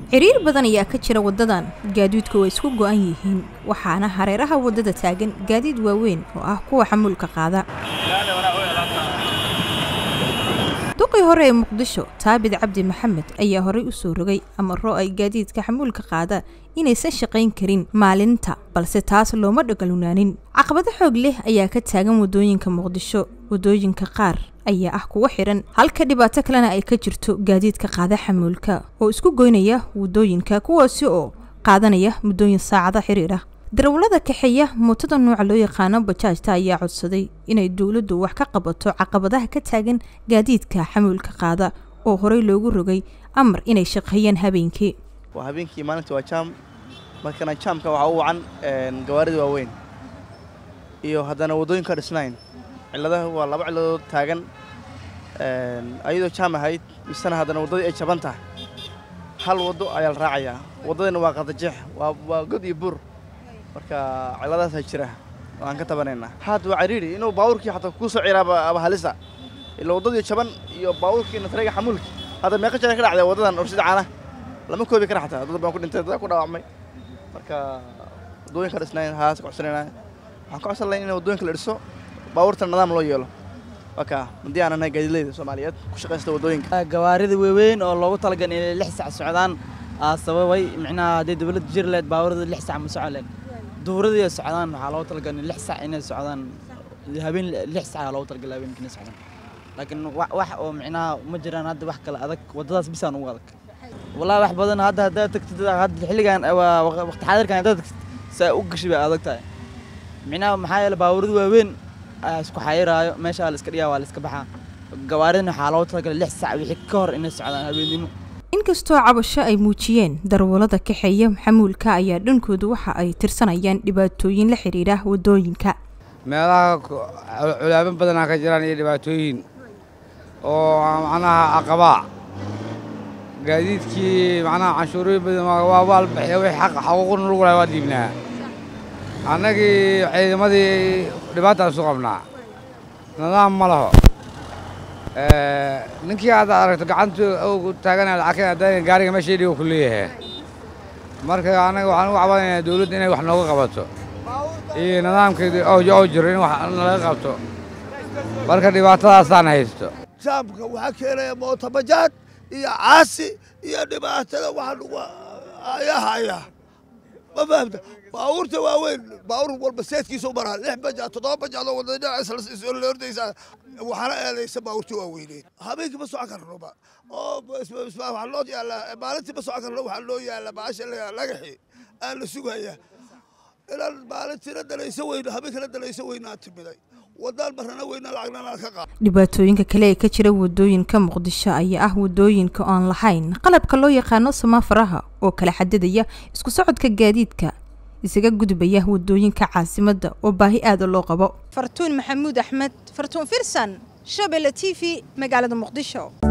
ciriir badan ayaa ka jira waddadan gaadiidku way isku go'an yihiin waxaana hareeraha waddada taagan gaadiid waaweyn oo ah kuwa xamuulka qaada duqii hore ee muqdisho taabid cabdi maxamed ayaa horey u soo rogay amaro ay gaadiidka xamuulka qaada inaysan shaqayn karin maalinta balse taas looma dhagalunaanin caqabado xoog leh ayaa ka taagan waddooyinka muqdisho waddooyinka qaar ayaa ah kuwa xiran halka dhibaato kalena ay ka jirto gaadiidka qaada xamuulka oo isku goynaya waddooyinka kuwaasi oo qaadanaya muddooyin saacada xiriir ah darawallada kaxeeya mootada nuuca loo yaqaano bajaajta ayaa codsaday inay dowladdu wax ka qabato caqabadaha ka taagan gaadiidka xamuulka qaada oo horey loogu rogay amar inay shaqeeyaan habeenkii waa habeenkii maalinta waa jaam markana jaamka waxaa u wacan gawaarida waaweyn iyo haddana waddooyinka dhisnayn cilladaha waa laba cilladood taagan ayadoo jaam ahayd misena haddana waddadii ay jaban tahay hal waddo ayaa la raacayaa waddadina waa qadajeex waa waa god iyo buur marka cilladaasaa jira waan ka tabanaynaa haad waa cariiri inuu baabuurkii xataa kuu soo ciraaba aba halisa ila waddadii jaban iyo baabuurkii natareyga xamuulki hadda meeqa jeer ka dhacday waddadan orsida caana lama koobi kara xataa dad baan ku dhintay dad ku dhaawacmay marka waddooyinka dhisnayn haas ka codsanayna waxaan ka codsan lahayn in waddooyinka la dhiso baabuurta nidaam loo yeelo waka haddii aan nahay gaadiidleyda soomaaliyeed ku shaqaysta waddooyinka gawaarida waaweyn oo loogu talagalay inay lix sac socdaan aa sababay micnaha hadday dowladda jiri lahayd baabuurada lix sac ma socon lahayd duuradii ay socdaan waxaa loogu talagalay lix sac inay socdaan habeen lix sac aa loogu talagalay habeenkii inay socdaan laakiin wax oo micnaha ma jiraan hadda wax kale adag waddadaas bisaan ugu adag wallahi wax badan hadda haddaad tagtid hadda xilligan waqti xaadirkan haddaad tagtid saa u gashi bay adag tahay micnaha maxaa yeele baabuurada waaweyn ayaa isku xayiraayo meeshaa la iska dhigaa waa la iska baxaa gawaaridana waxaa loogu talagalay lix sac wixii ka hor inay socdaan habeennimo inkastoo cabasho ay muujiyeen darawallada kaxeeya xamuulka ayaa dhankoodu waxa ay tirsanayaan dhibaatooyin la xidhiidha waddooyinka meelaha culaamo badanaa ka jiraan iyo dhibaatooyin oo macnaha aqabaa gaadiidkii macnaha canshuurooyin badan waa waal bixiya wixii xaq xaquuqna lagu lahay waa dhiibnaa annagii ciidamadii dhibaataan isu qabnaa nidaam ma laho ninkii hadda aragto gacantu taagana lacag haddana gaariga meesha dhigo ku leeyahay marka annaga waxaan ugu cabanaynaa dawladda inay wax nooga qabato iyo nidaamkeedii oo jiro in wax nalaga qabto marka dhibaatadaasaan haysto jaamka waxaa keenaya mootabajaad iyo caasi iyo dhibaatada waxa lagu ayahaya ma fahamta baabuurta waaweyn baabuur walba seedkiisu maraa lix bajaad toddoba bajaadoo wadada dhinacaisordaysaa waxaana eedaysa baabuurta waaweyneed habeenkii ma socon karnoba oo waxaa loo yaallaa maalintii ma socon karno waxaa loo yaallaa baasha lagaxi aa la sugaya inaan maalintiina dalayso weyno habeenkana dalayso weynaa timiday wadaan marana weyna lacagna ka qaad dhibaatooyinka kale ee ka jira waddooyinka muqdisho ayaa ah waddooyinka oon lahayn qalabka loo yaqaano samaafaraha oo kala xadidaya isku socodka gaadiidka isaga gudbaya waddooyinka caasimadda oo baahi aada loo qabo fartuun maxamuud axmed fartuun firsan shabelle t v magaalada muqdisho